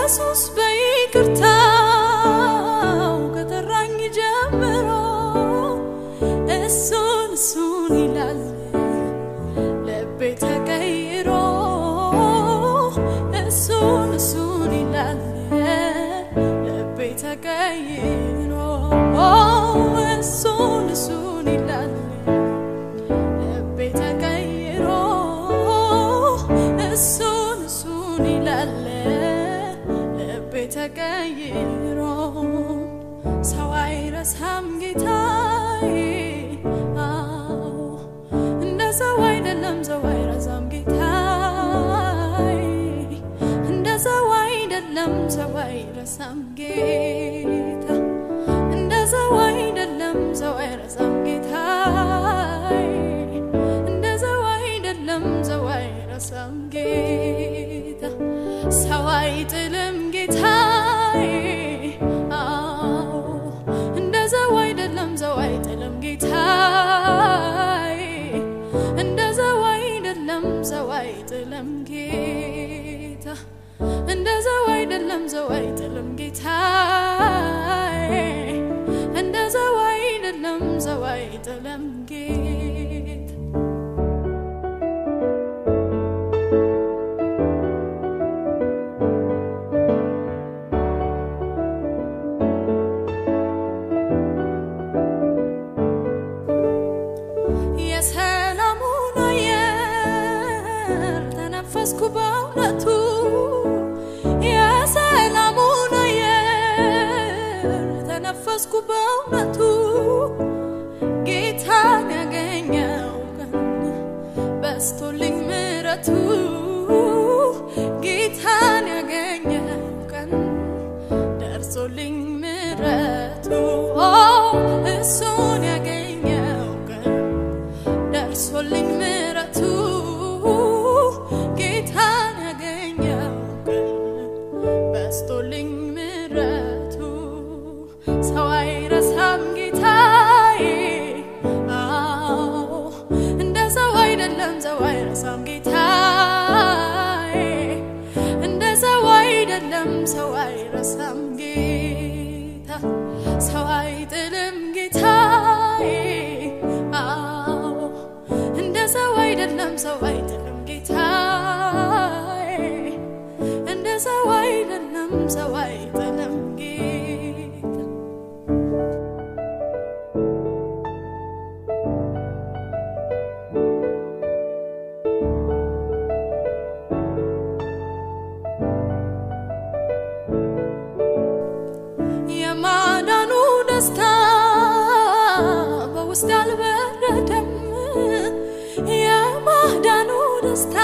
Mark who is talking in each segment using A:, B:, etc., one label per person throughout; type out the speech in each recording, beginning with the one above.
A: ኢየሱስ በይቅርታው ከጠራኝ ጀምሮ እሱን እሱን ይላል ልቤ ተቀይሮ እሱን እሱን ይላል ልቤ ተቀይሮ እሱን እሱን ይላል ልቤ ተቀይሮ እሱን እሱን ይላል ልቤ ተቀይሮ ሰው አይረሳም ጌታዬ አዎ እንደ ሰው አይደለም ሰው አይረሳም ጌታዬ እንደ ሰው አይደለም ሰው አይረሳም ጌታ እንደ ሰው አይደለም ሰው አይረሳም ጌታዬ እንደ ሰው አይደለም ሰው አይረሳም ጌታ ሰው አይጥልም ጌታዬ አዎ እንደ ሰው አይደለም ሰው አይጥልም ጌታዬ እንደ ሰው አይደለም ሰው አይጥልም ጌታ እንደ ሰው አይደለም ሰው አይጥልም ጌታዬ እንደ ሰው አይደለም ሰው አይጥልም ጌታ የሰላሙን አየር ተነፈስኩ በእውነቱ የሰላሙን አየር ተነፈስኩ በእውነቱ ጌታን ያገኘው ቀን በስቶልኝ ምረቱ ጌታን ያገኘው ቀን ደርሶልኝ ምረቱ ኦ እሱን ያገኘው ቀን ደርሶልኝ ምረቱ ጌታን ያገኘው ቀን በስቶልኝ ምረቱ ሰው አይረሳም ጌታዬ አዎ እንደ ሰው አይደለም ሰው አይረሳም ጌታዬ እንደ ሰው አይደለም ሰው አይረሳም ጌታ ሰው አይጥልም ጌታዬ አዎ እንደ ሰው አይደለም ሰው አይጥልም ጌታዬ እንደ ሰው አይደለም ሰው አይጥልም ጌታ የማዳኑ ደስታ በውስጥ አልበረደም። የማዳኑ ደስታ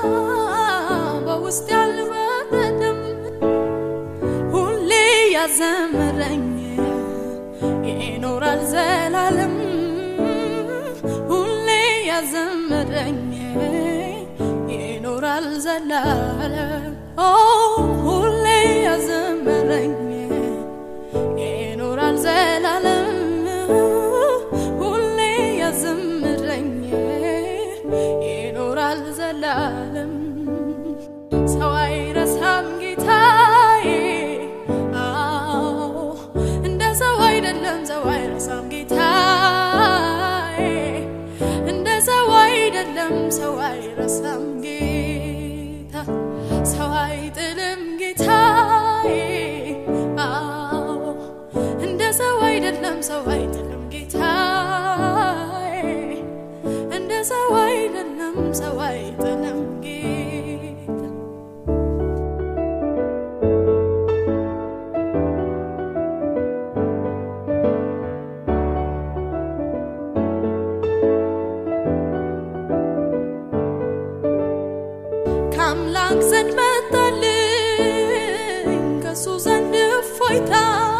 A: በውስጥ አልበረደም። ሁሌ ያዘመረኝ ይኖራል ዘላለም። ሁሌ ያዘመረኝ ይኖራል ዘላለም። ኦ ሁሌ ያዘመረኝ ይኖራል ዘላለም ሁሌ ያዘምረኝ ይኖራል ዘላለም ሰው አይረሳም ጌታዬ አዎ እንደ ሰው አይደለም ሰው አይረሳም ጌታዬ እንደ ሰው አይደለም ሰው አይረሳም ጌታ ሰው አይጥልም ጌታዬ አዎ እንደ ሰው አይደለም ሰው አይጥልም ጌታዬ እንደ ሰው አይደለም ሰው አይጥልም ጌታ ከአምላክ ዘንድ መጣልኝ ከሱ ዘንድ እፎይታ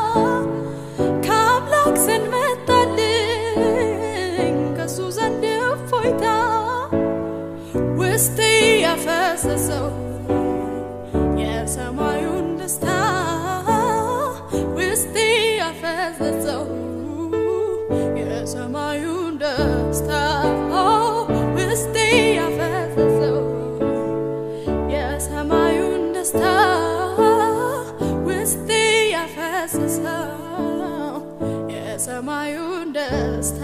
A: ከአምላክ ዘንድ መጣልኝ ከሱ ዘንድ እፎይታ ውስጤ ያፈሰሰው የሰማዩን ደስታ ውስጤ ያፈሰሰው የሰማዩን ደስታ ውስጤ ያፈሰሰው የሰማዩን ደስታ ያፈሰሰው የሰማዩን ደስታ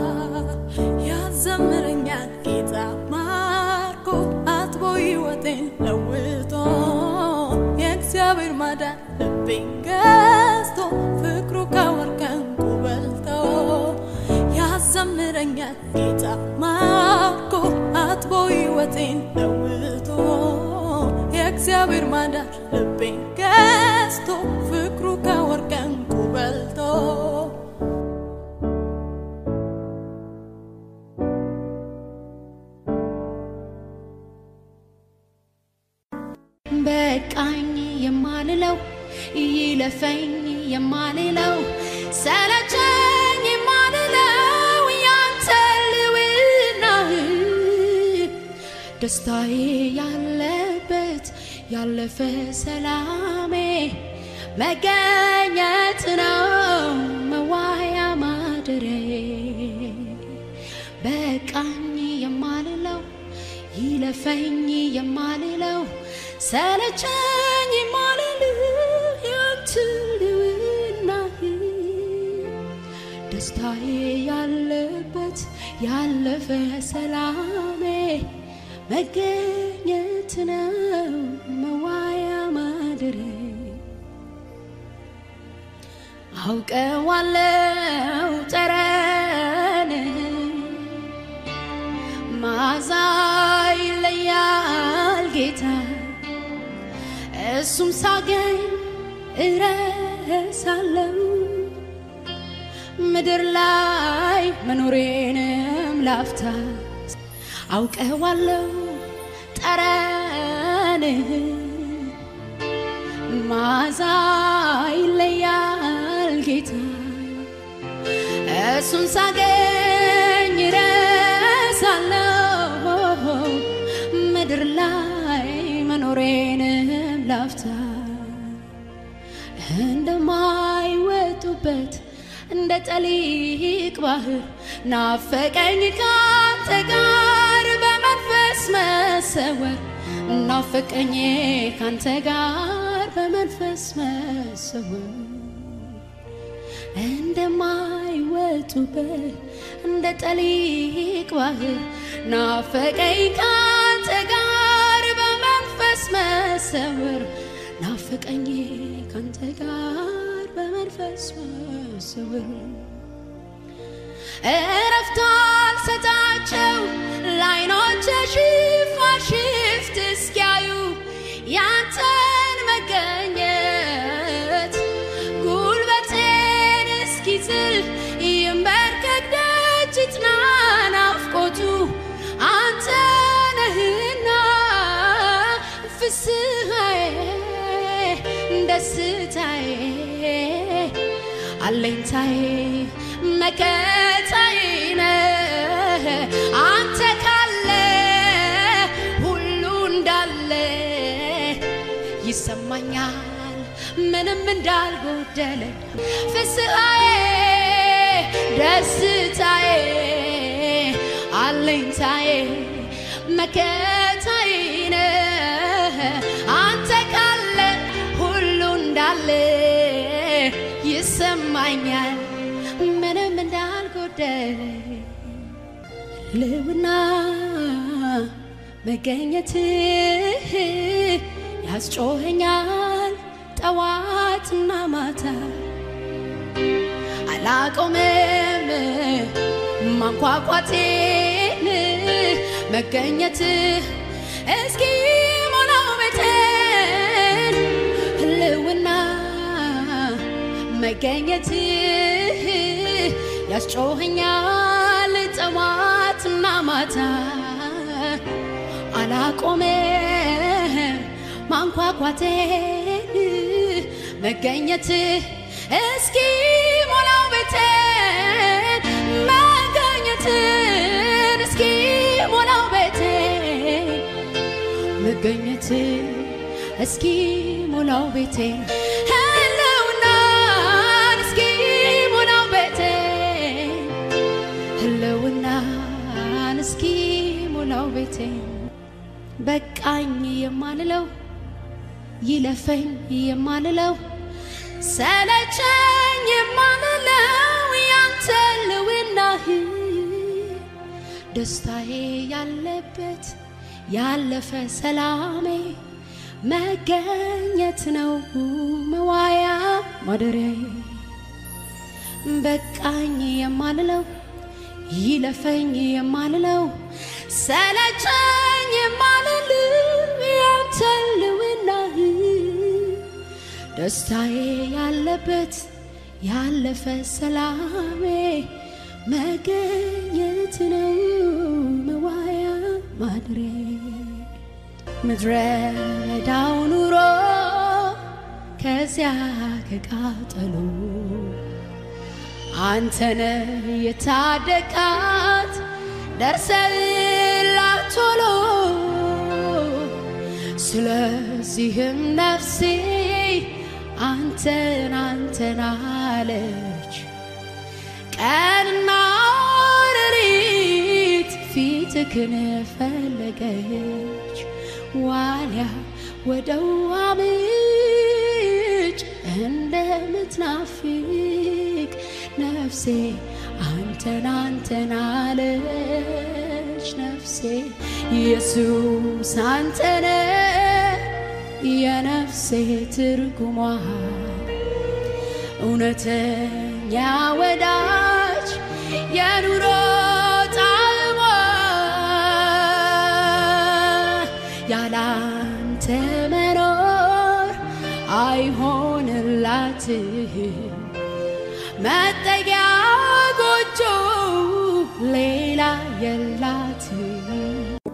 A: ያዘምረኛል ጌታ ማርኮ አጥቦ ሕይወቴን ለውጦ የእግዚአብሔር ማዳን ልቤን ገዝቶ ፍቅሩ ከወርቅ ዕንቁ በልጦ ያዘምረኛል ጌታ ማርኮ አጥቦ ሕይወቴን ለውጦ የእግዚአብሔር ማዳን ልቤን ገዝቶ ፍቅሩ ከወርቅ ዕንቁ በልጦ
B: በቃኝ የማልለው ይለፈኝ የማልለው ሰለቸኝ የማልለው ያንተ ልውናህ ደስታዬ ያለበት ያለፈ ሰላሜ መገኘት ነው መዋያ ማደሬ በቃኝ የማልለው ይለፈኝ የማልለው ሰለቸኝ የማልልህ ያንተ ልውናህ ደስታዬ ያለበት ያለፈ ሰላሜ መገኘት ነው መዋያ ማደሬ አውቀዋለው ጠረንህ ማዛ ይለያል ጌታ እሱም ሳገኝ እረሳለው ምድር ላይ መኖሬንም ላፍታ አውቀዋለው ጠረንህ ማዛ ይለያል ጌታ እሱን ሳገኝ ረሳለሁ ምድር ላይ መኖሬንም ላፍታ እንደማይወጡበት እንደ ጠሊቅ ባህር ናፈቀኝ ካንተ ጋር በመንፈስ መሰወር ናፈቀኝ ካንተ ጋር በመንፈስ መሰወር እንደማይወጡበት እንደ ጠሊቅ ባህር ናፈቀኝ ካንተ ጋር በመንፈስ መሰወር ናፈቀኝ ካንተ ጋር በመንፈስ መሰወር እረፍት አልሰጣቸው ለዓይኖቼ ሽፋሽፍት እስኪያዩ ያንተን መገኘት ጉልበቴን እስኪዝል ይንበርከክ ደጅ ይጥና ናፍቆቱ አንተ ነህና ፍስሐዬ ደስታዬ አለኝታዬ መከታዬ ነህ አንተ ካለ ሁሉ እንዳለ ይሰማኛል ምንም እንዳልጎደለ ፍስሐዬ ደስታዬ አለኝታዬ መከታዬ ነህ አንተ ካለ ሁሉ እንዳለ ይሰማኛል ምንም እንዳልጎደለ ልውና መገኘትህ ያስጮኸኛል ጠዋትና ማታ አላቆምም ማንኳኳቴን መገኘትህ እስኪ ሞላው ቤቴን ህልውና መገኘትህ ያስጮኸኛል ጠዋትና ማታ አላቆምም ማንኳኳቴን መገኘትህ እስኪ ሞላው ቤቴን መገኘትን እስኪ ሞላው ቤቴን መገኘትን እስኪ ሞላው ቤቴን ህልውናን እስኪ ሞላው ቤቴን ህልውናን እስኪ ሞላው ቤቴን በቃኝ የማልለው ይለፈኝ የማልለው ሰለቸኝ የማልለው ያንተ ልውናህ ደስታዬ ያለበት ያለፈ ሰላሜ መገኘት ነው መዋያ ማደሪያዬ በቃኝ የማልለው ይለፈኝ የማልለው ሰለቸኝ የማልለው ያንተ ልውናህ ደስታዬ ያለበት ያለፈ ሰላሜ መገኘት ነው መዋያ ማደሪያዬ ምድረ በዳው ኑሮ ከዚያ ከቃጠሎ አንተነ የታደቃት ደርሰላት ቶሎ ስለዚህም ነፍሴ አንተን አንተን አለች ቀንና ሌሊት ፊትክን ፈለገች ዋልያ ወደ ውሃ ምንጭ እንደምትናፍቅ ነፍሴ አንተን አንተን አለች ነፍሴ ኢየሱስ አንተነ የነፍሴ ትርጉሟ እውነተኛ ወዳጅ የኑሮ ጣዕሟ ያላንተ መኖር አይሆንላትም መጠጊያ ጎጆ ሌላ የላትም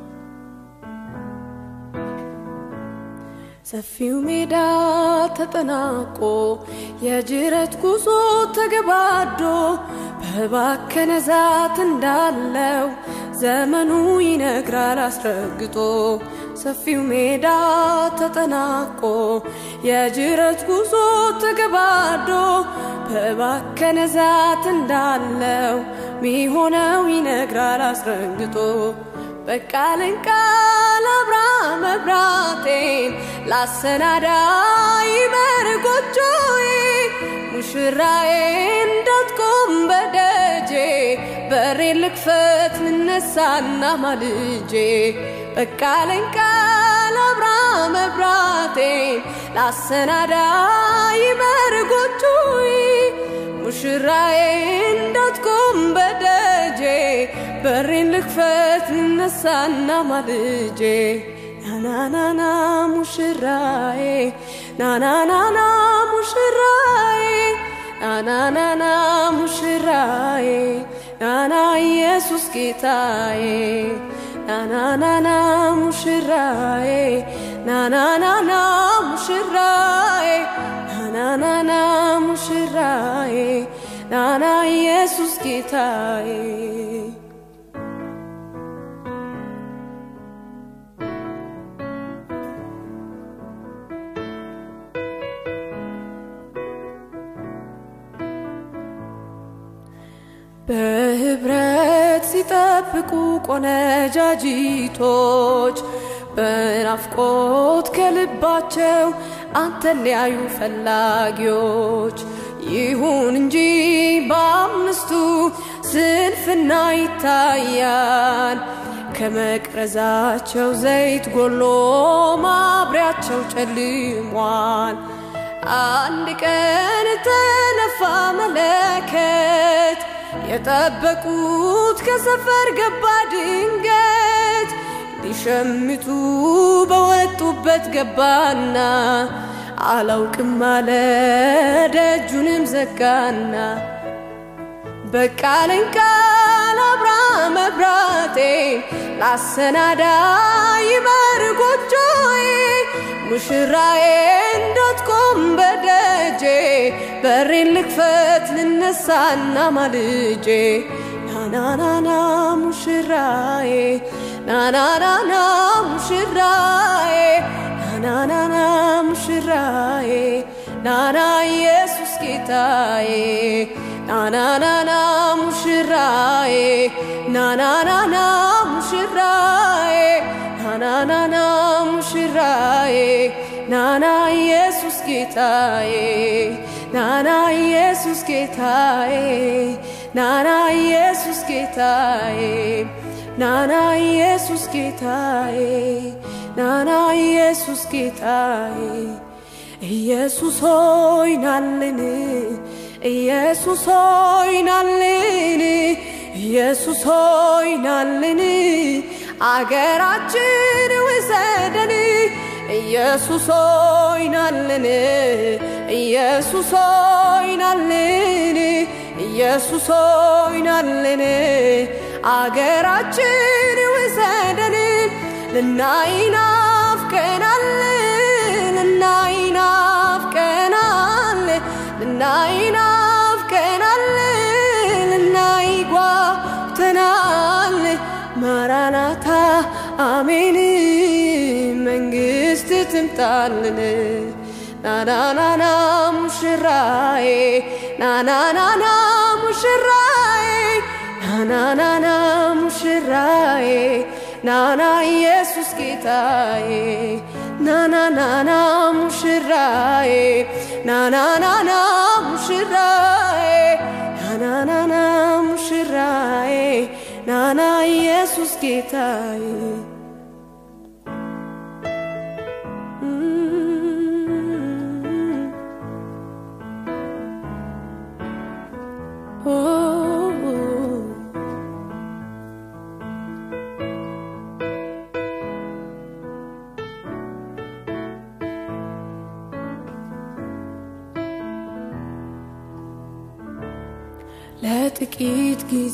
A: ሰፊው ሜዳ ተጠናቆ የጅረት ጉዞ ተገባዶ በባከነ ዛት እንዳለው ዘመኑ ይነግራል አስረግጦ ሰፊው ሜዳ ተጠናቆ የጅረት ጉዞ ተገባዶ በባከነ ዛት እንዳለው ሚሆነው ይነግራል አስረግጦ በቃልን ቃል አብራ መብራቴን ላሰናዳ ይበር ጎጆዬ ሙሽራዬ እንዳትቆም በደጄ በሬን ልክፈት ልነሳና ማልጄ በቃልን ቃል አብራ መብራቴን ላሰናዳ ይበር ጎጆዬ ሙሽራዬ እንዳትቆም በደጄ በሬን ልክፈት ልነሳና ማልጄ ናናናና ሙሽራዬ ናናናና ሙሽራዬ ናናናና ሙሽራዬ ናና ኢየሱስ ጌታዬ ናናናና ሙሽራዬ ናናናና ሙሽራዬ ናናናና ሙሽራዬ ናና ኢየሱስ ጌታዬ በህብረት ሲጠብቁ ቆነጃጂቶች በናፍቆት ከልባቸው አንተን ሊያዩ ፈላጊዎች ይሁን እንጂ በአምስቱ ስንፍና ይታያል። ከመቅረዛቸው ዘይት ጎሎ ማብሪያቸው ጨልሟል። አንድ ቀን ተነፋ መለከት የጠበቁት ከሰፈር ገባ ድንገት ሊሸምቱ በወጡበት ገባና አላውቅም አለ ደጁንም ዘጋና በቃልን ቃል አብራ መብራቴን ላሰናዳ ይበር ጎጆዬ ሙሽራዬ እንዳትቆም በደጄ በሬን ልክፈት ልነሳና ማልጄ ናናናና ሙሽራዬ ናናናና ሙሽራዬ ናናናና ሙሽራዬ ናና ኢየሱስ ጌታዬ ናናናና ሙሽራዬ ናናናና ሙሽራዬ ናናናና ሙሽራዬ ናና ኢየሱስ ኢየሱስ ጌታዬ ናና ኢየሱስ ጌታዬ ናና ኢየሱስ ጌታዬ ናና ኢየሱስ ጌታዬ ናና ኢየሱስ ጌታዬ ኢየሱስ ሆይ ናልን ኢየሱስ ሆይ ናልን ኢየሱስ ሆይ ናልን አገራችን ውሰደን ኢየሱስ ሆይ ናልን ኢየሱስ ሆይ ናልን ኢየሱስ ሆይ ናልን አገራችን ውሰደን ልናይ ናፍቀናል ልናይ ናፍቀናል ልናይ ናፍቀናል ልናይ ጓጉተናል ማራናታ አሜን መንግስት ትምጣልን ናናናና ሙሽራዬ ናናናና ሙሽራዬ ናናናና ሙሽራዬ ናና ኢየሱስ ጌታዬ ናናናና ሙሽራዬ ናናናና ሙሽራዬ ናናናና ሙሽራዬ ናና ኢየሱስ ጌታዬ ለጥቂት ጊዜ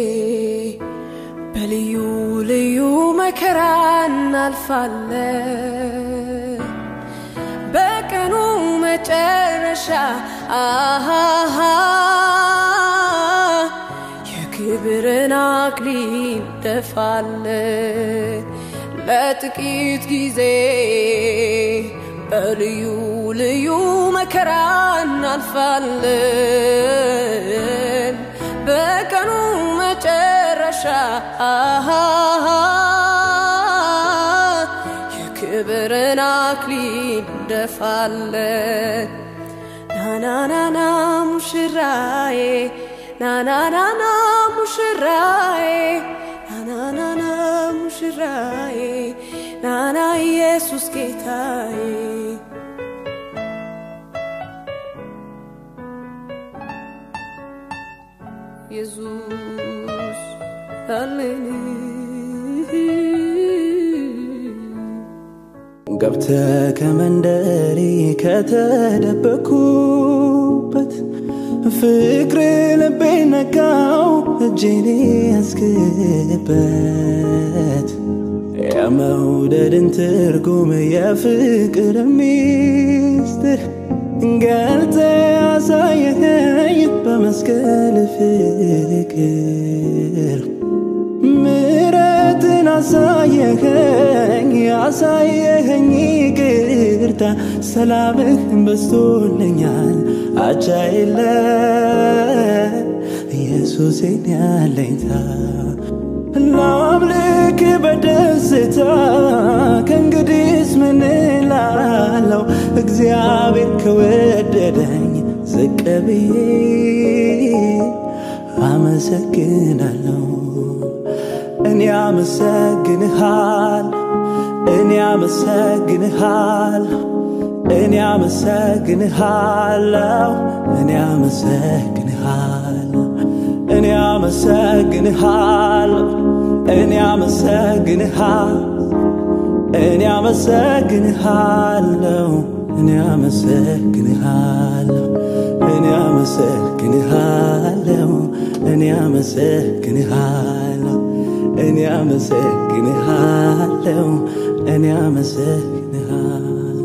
A: በልዩ ልዩ መከራ እናልፋለን። በቀኑ መጨረሻ አሃሃ የክብርን አክሊል ደፋለን። ለጥቂት ጊዜ በልዩ ልዩ መከራ እናልፋለን። በቀኑ መጨረሻ አሃሃ የክብርን አክሊል እንደፋለን። ናናናና ሙሽራዬ ናናናና ሙሽራዬ ናናናና ሙሽራዬ ናና ኢየሱስ ጌታዬ ኢየሱስ አለን
C: ገብተ ከመንደሪ ከተደበኩበት ፍቅር ልቤ ነካው እጄን ያስክበት የመውደድን ትርጉም የፍቅር ሚስጥር ገልጠ ያሳየኸኝ በመስቀል ፍቅር ምረትን አሳየኸኝ ያሳየኸኝ ይቅርታ ሰላምህ በስቶልኛል አቻ የለ ኢየሱሴን ያለኝታ ላምልክ በደስታ ከእንግዲስ ምን እላለሁ እግዚአብሔር ከወደደኝ ዝቅ ብዬ አመሰግናለሁ እኔ አመሰግንሃል እኔ አመሰግንሃል እኔ አመሰግንሃለሁ እኔ አመሰግንሃለሁ እኔ አመሰግንሃለሁ እኔ አመሰግንሃል እኔ አመሰግንሃለሁ እኔ አመሰግንሃለሁ እኔ አመሰግንሃለሁ እኔ አመሰግንሃለሁ እኔ አመሰግንሃለሁ እኔ አመሰግንሃለሁ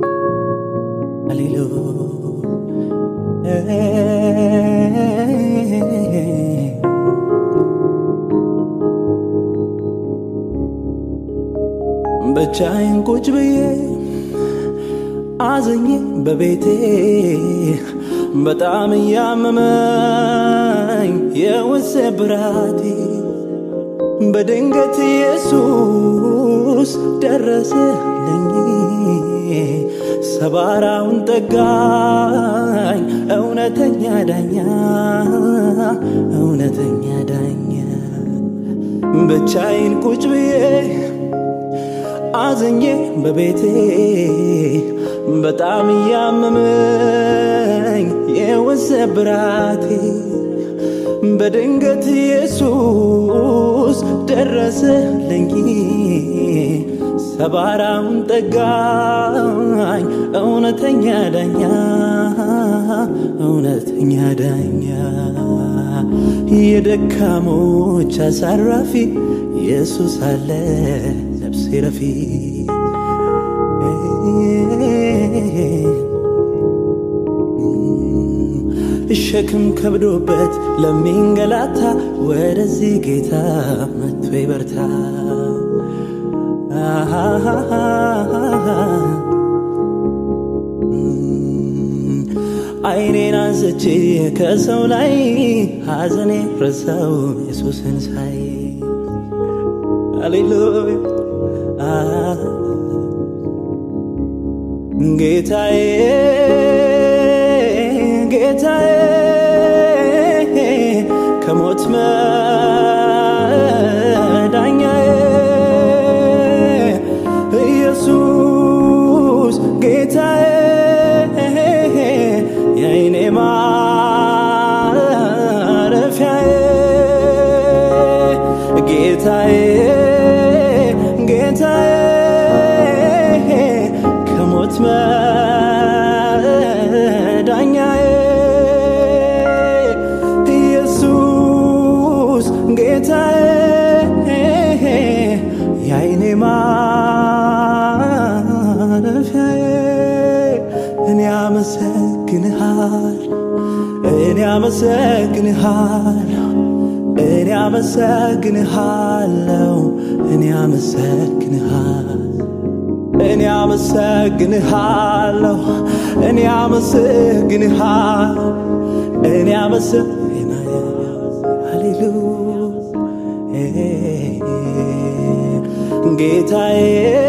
C: ሃሌሉያ ብቻዬን ቁጭ ብዬ አዘኜ በቤቴ በጣም እያመመኝ የውስጥ ብራቴ በድንገት ኢየሱስ ደረሰልኝ ሰባራውን ጠጋኝ እውነተኛ ዳኛ እውነተኛ ዳኛ ብቻዬን ቁጭ ብዬ አዘኜ በቤቴ በጣም እያመመኝ የወሰብራቴ በድንገት ኢየሱስ ደረሰልኝ ሰባራውን ጠጋኝ እውነተኛ ዳኛ እውነተኛ ዳኛ የደካሞች አሳራፊ ኢየሱስ አለ ነፍሴ ረፊ ሸክም ከብዶበት ለሚንገላታ ወደዚህ ጌታ መጥቶ ይበርታ አይኔን አንስቼ ከሰው ላይ ሐዘኔ ረሳው ኢየሱስን ሳይ ሃሌሉያ ጌታዬ ጌታዬ ከሞት መዳኛዬ ኢየሱስ ጌታዬ የአይኔ ማረፊያዬ ጌታዬ ጌታዬ ከሞት መዳኛዬ ኢየሱስ ጌታዬ የአይኔ ማረፊያዬ እኔ አመሰግንሃል እኔ አመሰግንሃል እኔ አመሰግንሃለሁ እኔ አመሰግንሃል እኔ አመሰግንሃለሁ እኔ አመሰግንሃል እኔ አመሰግንሃለሁ ሃሌሉያ ጌታዬ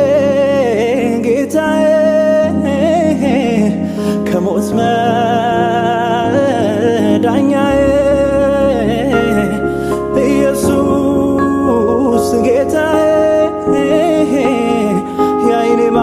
C: ጌታዬ ከሞት መዳኛዬ ኢየሱስ ጌታዬ የአይኔ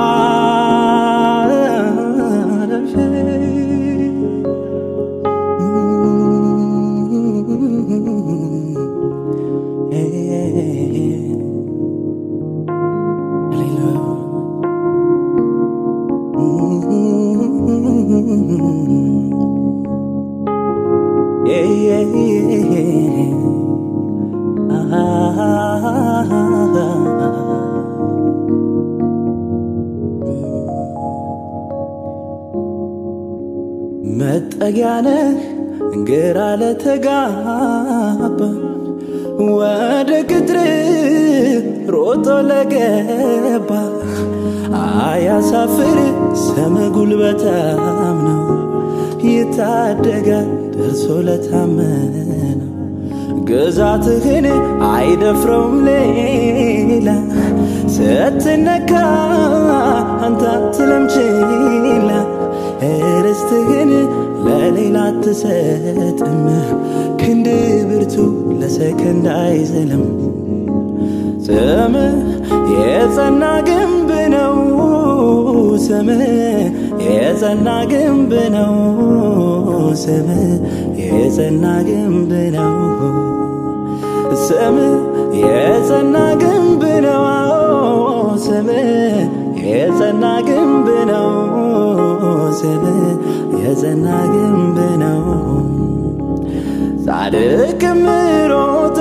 C: Yeah, yeah, yeah. መጠጊያ ነህ ግራ ለተጋባ ወደ ቅጥር ሮጦ ለገባ አያሳፍር ስም ጉልበታም ነው ይታደጋል ደርሶ ለታመነው ግዛትህን አይደፍረውም ሌላ ስትነካ አንተ አትለምችላ ርስትህን ለሌላ አትሰጥም ክንድ ብርቱ ለሰከንድ አይዝልም ስም የጸና ግንብ ነው ስም የጸና ግንብ ነው ስም የጸና ግንብ ነው ስም የጸና ግንብ ነው ስም የጸና ግንብ ነው ስም የጸና ግንብ ነው ጻድቅ ምሮቶ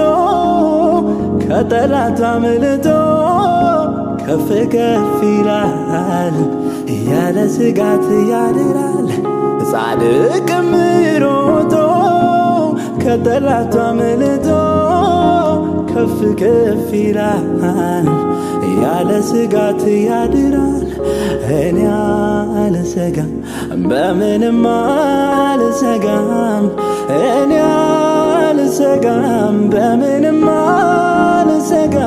C: ከጠላት አምልጦ ከፍ ከፍ ይላል ያለ ስጋት ያድራል ጻድቅ ምሮቶ ከጠላቱ አምልጦ ከፍ ከፍ ይላል ያለ ስጋት ያድራል እኔ አልሰጋም በምንም አልሰጋም እኔ አልሰጋም በምንም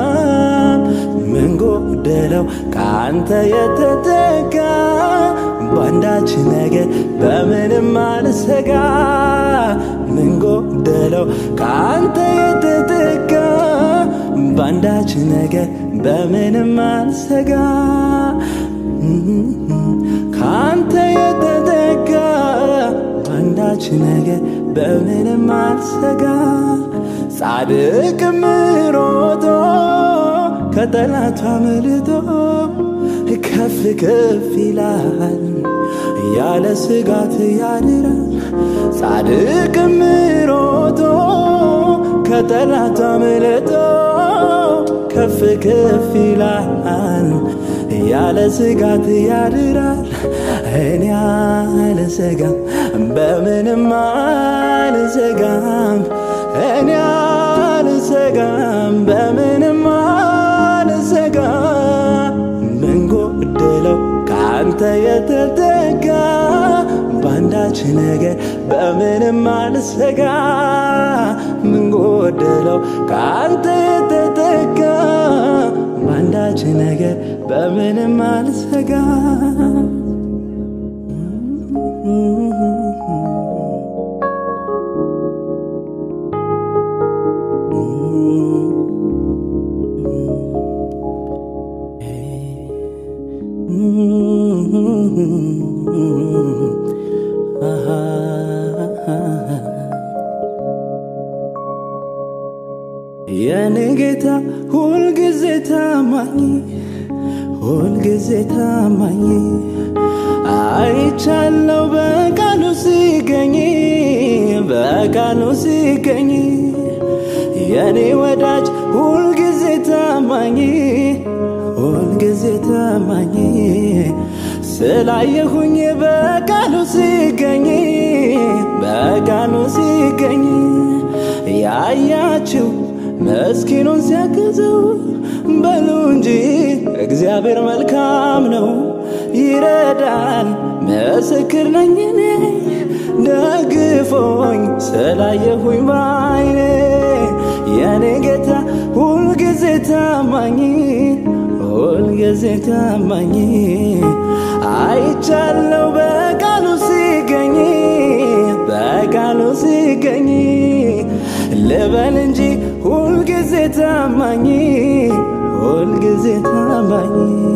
C: አልሰጋም ምን ጎደለው ከአንተ የተጠጋ በአንዳች ነገር በምንም አልሰጋ ምን ጎደለው ከአንተ የተጠጋ በአንዳች ነገር በምንም አልሰጋ ከአንተ የተጠጋ በአንዳች ነገር በምንም አልሰጋ ጻድቅ ምሮጦ ከጠላቱ አምልጦ ከፍ ከፍ ይላል ያለ ስጋት ያድራል ጻድቅ ምሮጦ ከጠላቱ አምልጦ ከፍ ከፍ ይላል ያለ ስጋት ያድራል እኔ አልሰጋም በምንም አልሰጋም እኔ አልሰጋም በምንም አልሰጋም ምን ጎደለው ከአንተ የተጠጋ በአንዳች ነገር በምንም አልሰጋ ምን ጎደለው ከአንተ የተጠጋ በአንዳች ነገር በምንም አልሰጋ የኔ ጌታ ሁልጊዜ ታማኝ ሁልጊዜ ታማኝ አይቻለው በቃሉ ሲገኝ በቃሉ ሲገኝ የኔ ወዳጅ ሁልጊዜ ታማኝ ሁልጊዜ ታማኝ ስላየሁኝ በቃሉ ሲገኝ በቃሉ ሲገኝ ያያችው መስኪኑን ሲያግዘው በሉ እንጂ እግዚአብሔር መልካም ነው ይረዳል ምስክር ነኝ እኔ ደግፎኝ ስላየሁኝ ባይኔ የኔ ጌታ ሁልጊዜ ታማኝ ሁልጊዜ ታማኝ አይቻለው በቃሉ ሲገኝ በቃሉ ሲገኝ ልበል እንጂ ሁልጊዜ ታማኝ ሁልጊዜ ታማኝ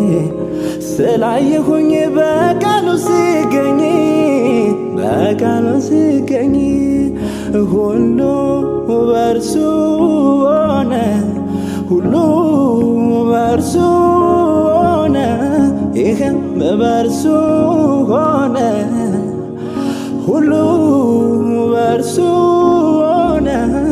C: ስላየሁኝ በቃሉ ሲገኝ በቃሉ ሲገኝ ሁሉ በርሱ ሆነ ሁሉ በርሱ ሆነ ይህም በርሱ ሆነ ሁሉ በርሱ ሆነ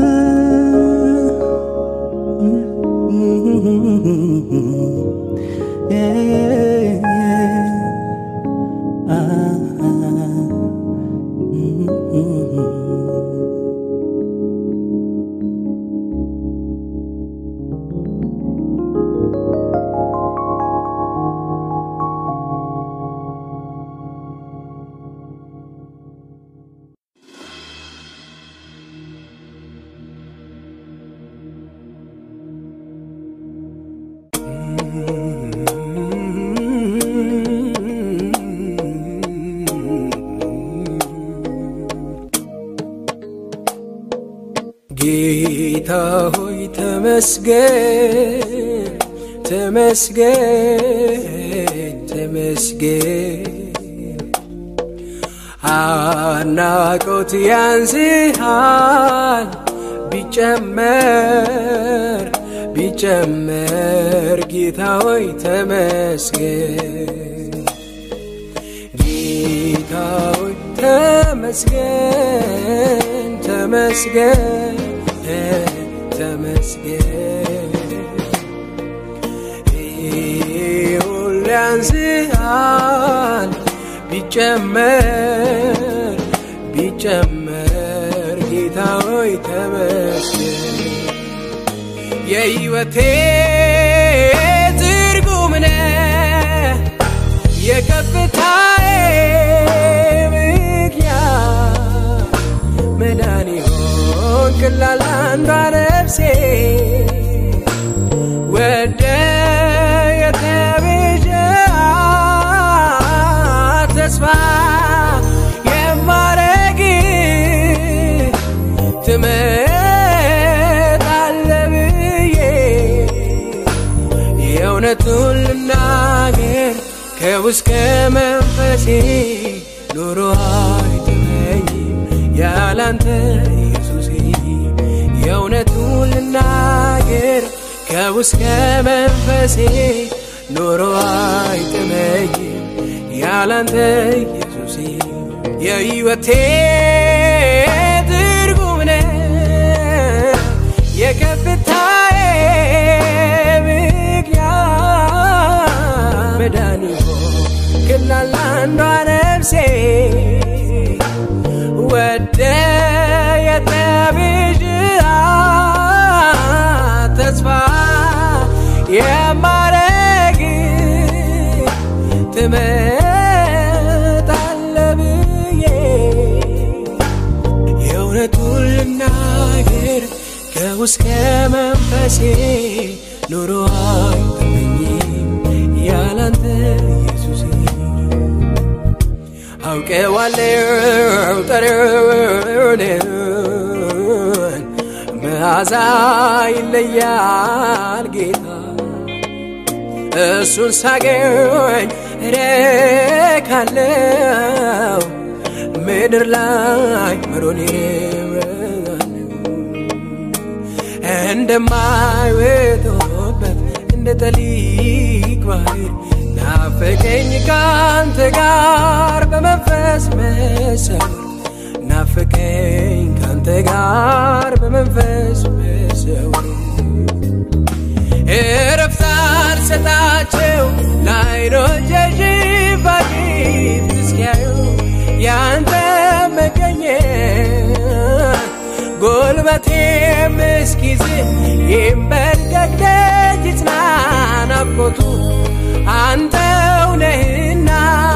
D: ጌታ ሆይ ተመስገን ተመስገን ተመስገን አናቆት ያንስሃል ቢጨመር ቢጨመር ጌታ ሆይ ተመስገን ጌታ ሆይ ተመስገን ተመስገን ተመስገን ሁሉ ያንስሃል ቢጨመር ቢጨመር ጌታ ሆይ ተመስገን የሕይወቴ ትርጉም ነህ የከፍታዬ ምክንያት መዳን ሆንክላት አንዷ ነፍሴ ወደ የተቤዠሃት ተስፋ ከውስጥ መንፈሴ ኑሮ አይጥመኝም ያላንተ ኢየሱሴ የእውነቱን ልናገር ከውስጥ መንፈሴ ኑሮ አይጥመኝም ያላንተ ኢየሱሴ የሕይወቴ ትርጉም ነህ የከፍታዬ ምክንያት መድኃኒት ክላል አንዷ ነፍሴ ወደ የጠብዥት ተስፋ የማረግ ትመጣለ ብዬ የእውነቱን ልናገር ከውስጥ መንፈሴ ኑሮ አይጠመኝም ያላንተ ኢየሱሴ አውቀዋለሁ ጠረንን መዓዛ ይለያል ጌታ እሱን ሳገኝ እረካለሁ ምድር ላይ መሮኔ እንደማይወጣበት እንደ ጠሊቅ ባህር ናፈቀኝ ካንተ ጋር በመንፈስ መሰወር ናፈቀኝ ካንተ ጋር በመንፈስ መሰወር እረፍት አልሰጣቸው ለዓይኖቼ ሽፋሽፍት እስኪያዩ ያንተ መገኘት ጉልበቴም እስኪዝል ይንበርከክ ደጅ ይጽና ናፍቆቱ አንተው ነህና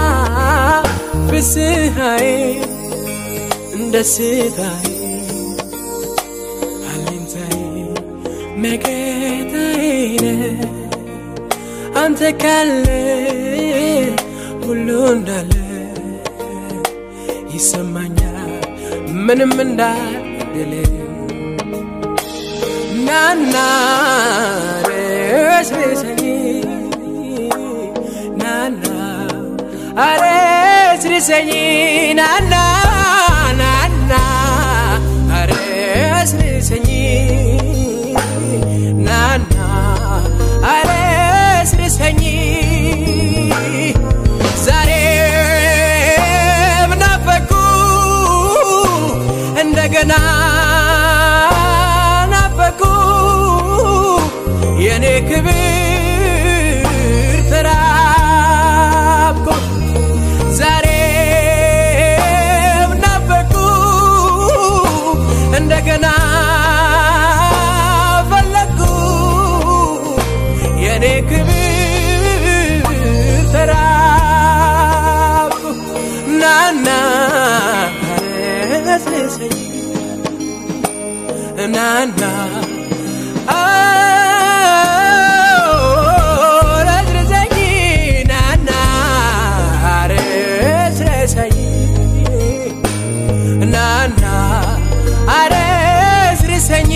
D: ፍስሐዬ ደስታዬ አለኝታዬ መከታዬ ነህ አንተ ካለ ሁሉ እንዳለ ይሰማኛል ምንም እንዳልበደለ ናና ረስርሰኝ ናና አረስርሰኝ ናና ናና አረስርሰኝ ናና አረስርሰኝ ዛሬም ናፈኩ እንደገና ናፈኩ የኔ ክብር ተራብኩ ዛሬም ናፈኩ እንደገና ፈለግኩ የኔ ክብር ተራብኩ ናና አስነሰኝ ናና ረስረሰኝ ናና አረስረሰኝ ናና አረስርሰኝ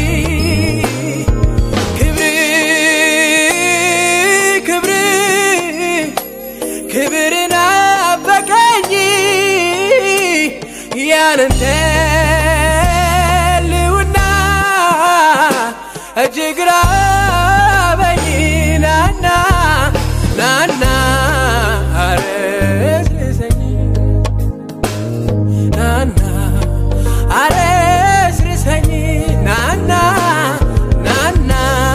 D: ክብር ክብር ክብር ናፈቀኝ ያንተ ልውና እጅግ ራበኝ ናና ናና አረስርሰኝ ናና አረስርሰኝ ናና ናና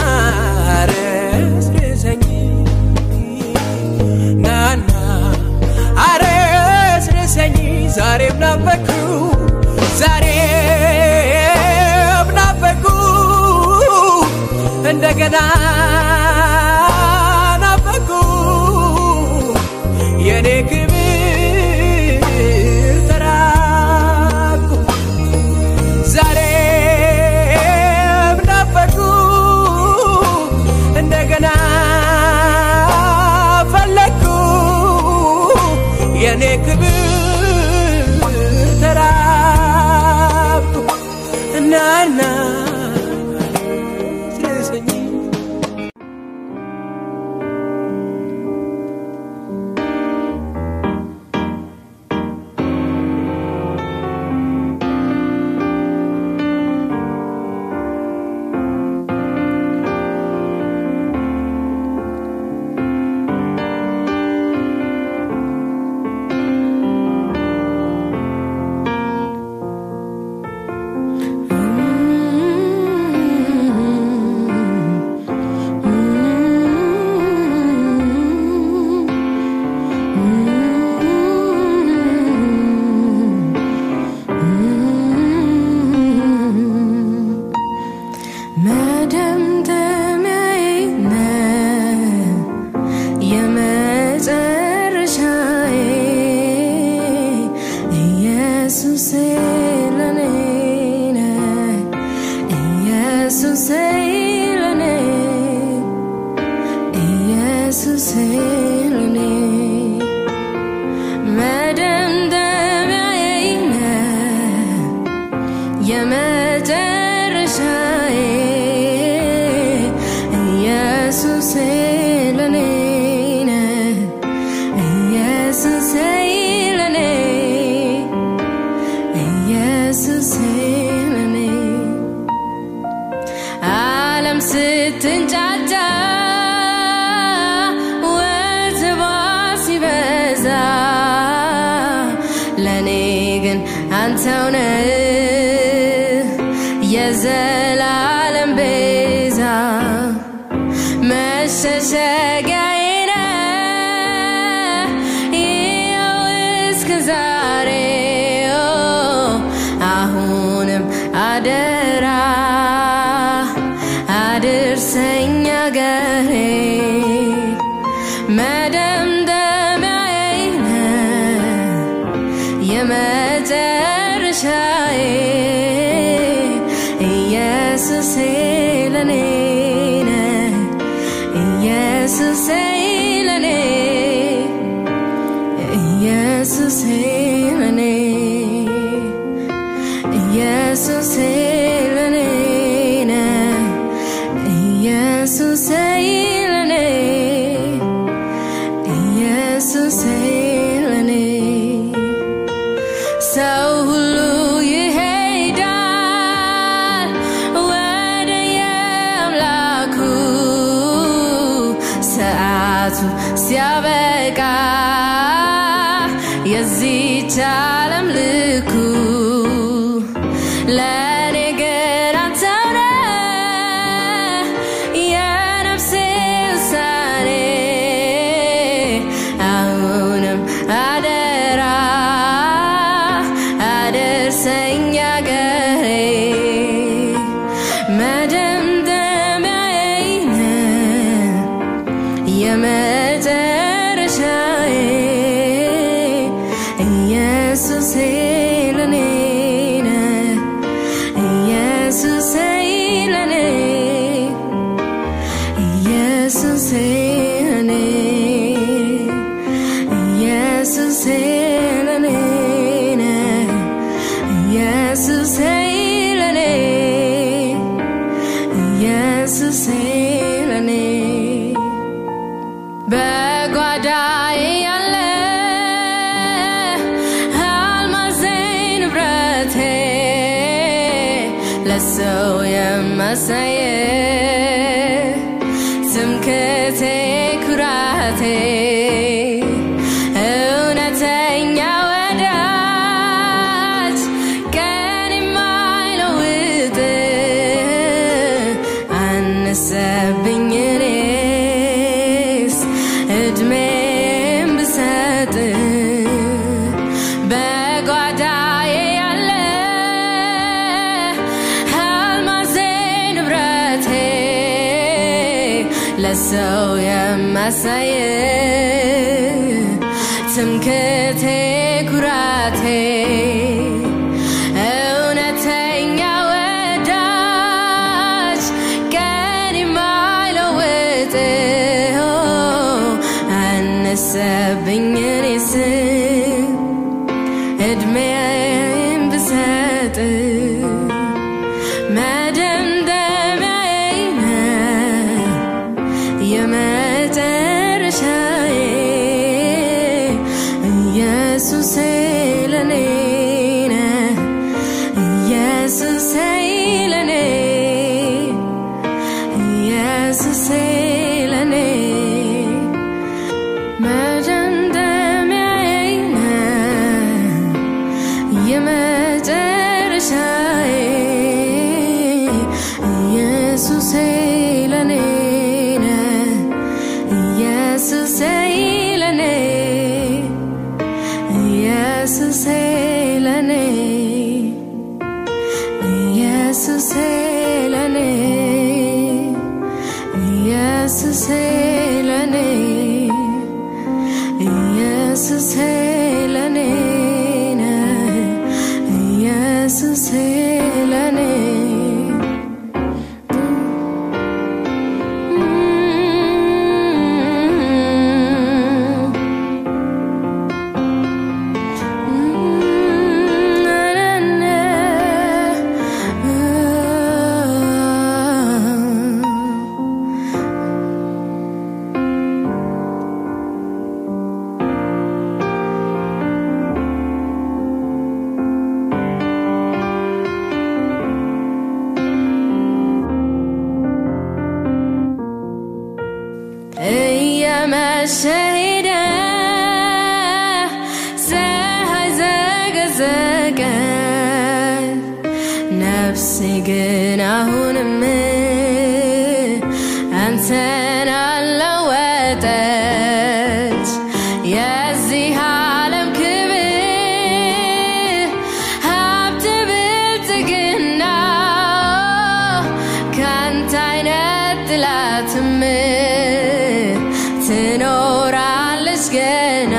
D: አረስርሰኝ ናና አረስርሰኝ ዛሬም ናፈኩ ዛሬም ናፈኩ እንደገና ናፈኩ የኔ ክብር ተራኩ ዛሬም ናፈኩ እንደገና ፈለግኩ የኔ ክብር ተራኩ እናና ስለሰኝ
A: ኢየሱሴ ለኔ ነህ ኢየሱሴ ለኔ ኢየሱሴ ለኔ መደምደሚያዬ ነህ የመጨረሻዬ ኢየሱሴ ለኔ ነህ ኢየሱሴ ለኔ ኢየሱሴ ለኔ ዓለም ስትንጫጫ ወትባ ሲበዛ ለእኔ ግን አንተው ነህ የዘላለም ቤዛ መሸሸጊያዬ ነህ ይኸው እስከ ዛሬ ኦ፣ አሁንም አደራ አድርሰኝ አገሬ መደምደሚያዬ ነህ የመጨረሻዬ ኢየሱሴ ለኔ ነህ ኢየሱሴ ለኔ ኢየሱሴ ለኔ ኢየሱሴ ለኔ ነህ ኢየሱሴ ለኔ ኢየሱሴ ለኔ ሰው ሁሉ ይሄዳል ወደ የአምላኩ ሰዓቱ ሲያበቃ የዚች ዓለም ልኩ ለእኔ ግን አንተው ነህ የነፍሴ ውሳኔ አሁንም አደራ አደርሰኝ አገሬ መደምደሚያዬ ነህ የመጨረሻዬ ኢየሱሴ ለኔ ነህ ኢየሱሴ ለኔ ኢየሱሴ ለኔ ኢየሱሴ ለኔ ነህ ኢየሱሴ ለኔ ኢየሱሴ ለኔ በጓዳዬ ያለ አልማዜ ንብረቴ ለሰው የማሳየ ትምክህቴ ኩራቴ እውነተኛ ወዳጅ ቀን የማይለውጥ አነሰብኝ እኔስ እድሜም ብሰጥ በጓዳዬ ያለ አልማዜ ንብረቴ ለሰው የማሳየ ትምክህቴ ኩራቴ እውነተኛ ወዳጅ ቀን የማይለውጥ አነሰብኝ እኔስ እድሜም ብሰጥ መደምደሚያዬ ነህ የመጨረሻዬ ኢየሱሴ ለኔ ነህ ኢየሱሴ ለኔ ኢየሱሴ ለኔ መደምደሚያዬ ነህ የመጨረሻዬ ኢየሱሴ ለኔ ነህ ኢየሱሴ ለኔ ኢየሱሴ ለኔ ኢየሱሴ ለኔ ኢየሱሴ ለኔ ኢየሱሴ ለኔ ነህ መሸ ሄደ ፀሐይ ዘገዘቀ ነፍሴ ግን አሁንም አንተን አለወጠች የዚህ ዓለም ክብር ሀብት ብልጽግና ካንተ አይነጥላትም ትኖራለች ገና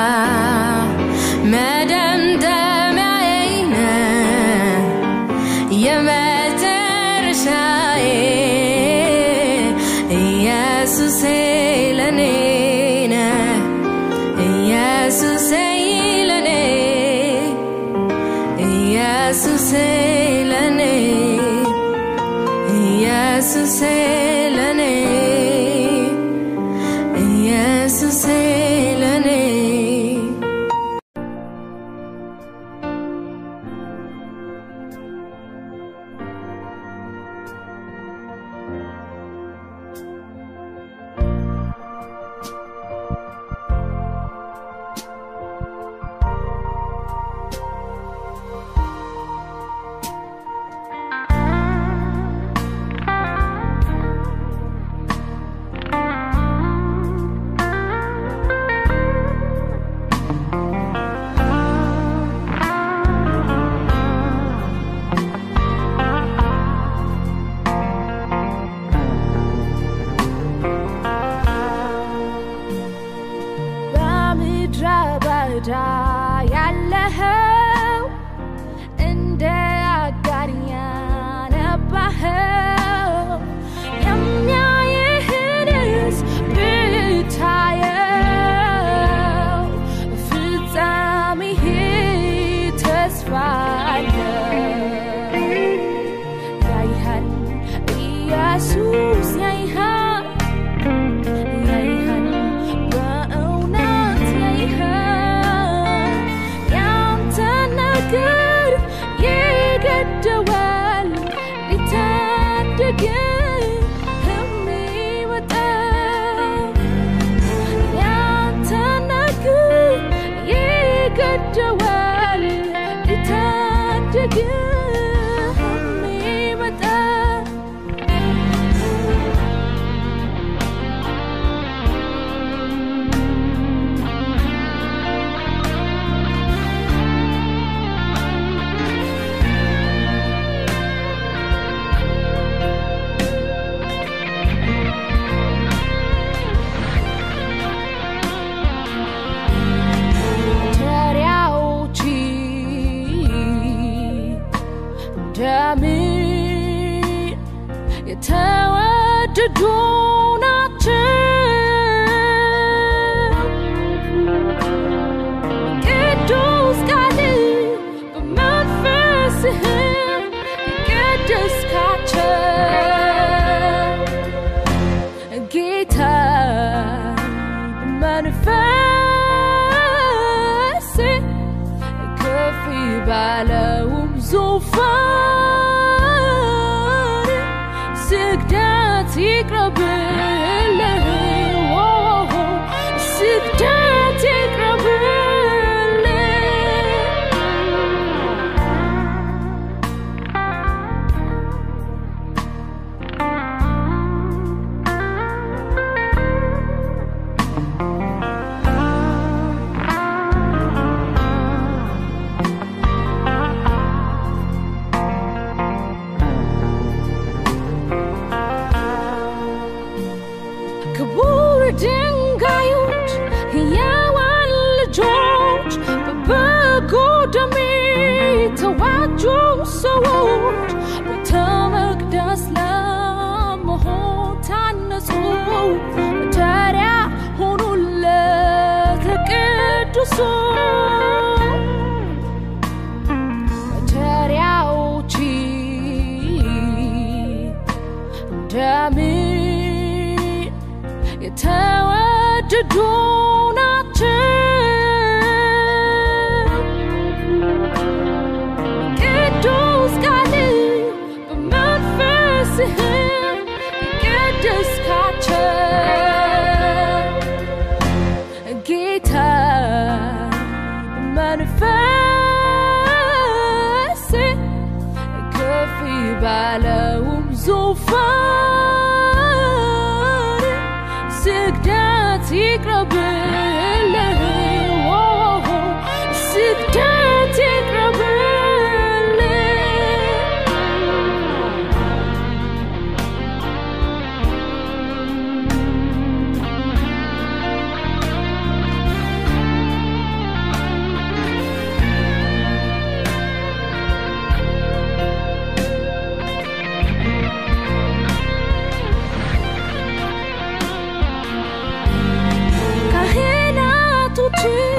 A: መደምደሚያዬ ነህ የመጨረሻዬ ኢየሱሴ ለኔ ነህ ኢየሱሴ ለኔ ኢየሱሴ ለኔ ኢየሱሴ ለኔ ኢየሱሴ ለኔ
B: በምድረ በዳ ያለኸው እንደ አጋር ያነባኸው የሚያይህንስ ብታየው ፍጻሜህ ተስፋ አለው። ያይሃል ኢየሱስ ያይሃል ያይሃል በእውነት ያይሃል ያንተ ነገር ይገደዋል ሊታደግህ የሚወጣ ያንተ ነገር ይገደዋል ሊታደግህ የሚወጣ ተሪያዎች እንደምን የተወደዱ ናቸው ቅዱስ ቃል በመንፈስህ የቀደስካቸው ጌታ በመንፈስ ከፍ ባለውም ዙፋን ስግደት ይቅረብልህ ኦ፣ ስግደት ይቅረብልህ ክቡር ድንጋዮች ሕያዋን ልጆች በበጎ ደም የተዋጁ ሰዎች ቤተ መቅደስ ለመሆን ታነጹ መጠሪያ ሆኑለት ለቅዱሱ መጠሪያዎች እንደምን የተወደዱ ናቸው ቅዱስ ቃል በመንፈስህ የቀደስካቸው ባለውም ዙፋን ስግደት ይቅረብልህ ስግደት ይቅረብልህ ካህናቶች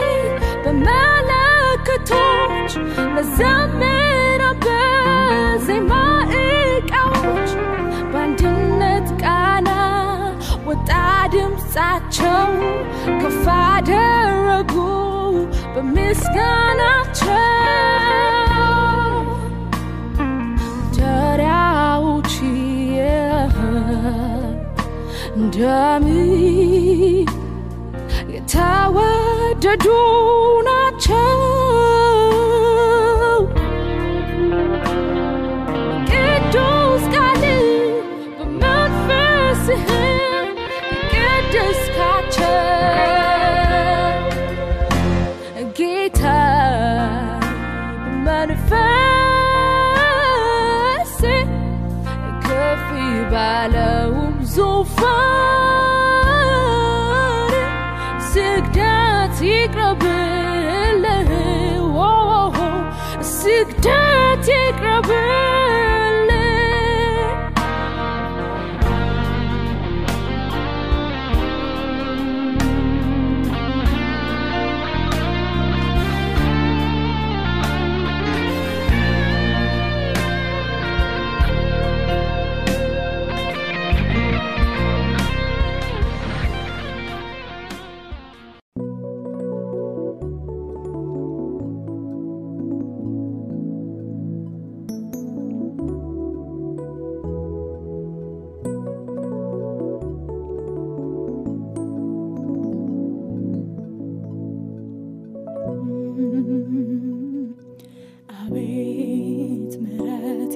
B: በመለከቶች መዘምራን በዜማ ዕቃዎች በአንድነት ቃና ወጣ ድምፃቸው ከፍ አደረጉ በምስጋናቸው ተራዎች እንደሚ የተወደዱ ናቸው። ቅዱስ ቃል በመንፈስህ የቀደስካቸው ጌታ በመንፈስ ከፍ ባለውም ዙፋን ስግደት ይቅረብልህ ኦ፣ ስግደት ይቅረብልህ
E: አቤት ምሕረት